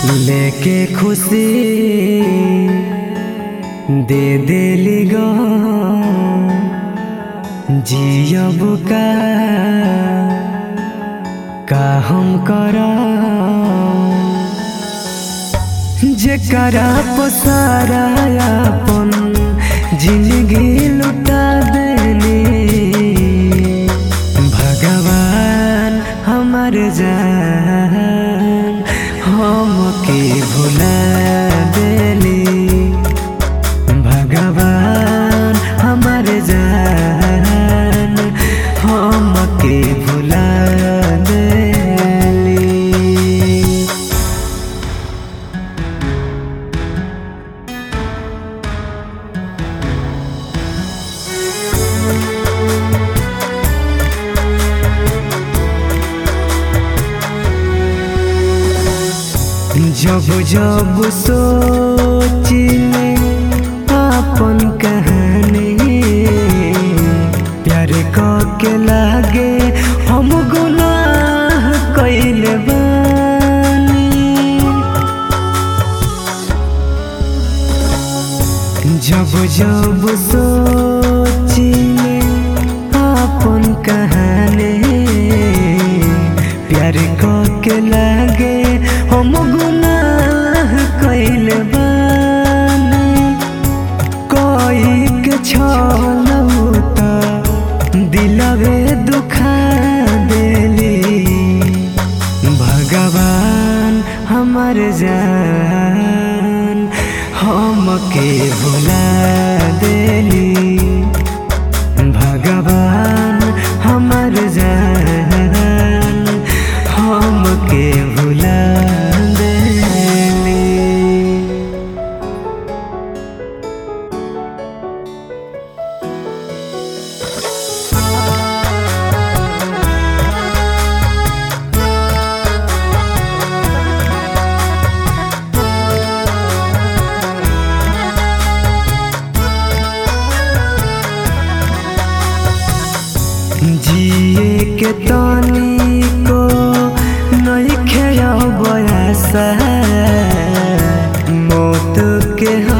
लेके खुशी दे देली गो जियब का का हम करा जेकरा पसारा अपन जिंदगी लुटा देनी भगवान हमार जान हमके भुला देली भगवान हमार जान हमके भुला देली जब जब सोचिले अपन कहानी प्यार के लागे हम गुनाह कैले बानी जब जब सोचिले अपन कहानी प्यार के लागे हम गुनाह कैले बानी कोई के छलौता दिलवे दुखा देली भगवान हमर जान हमके भुला देली भगवान हमर जान हमके भुला देली जिए के तनी को नहीं खेया बयासा मौत के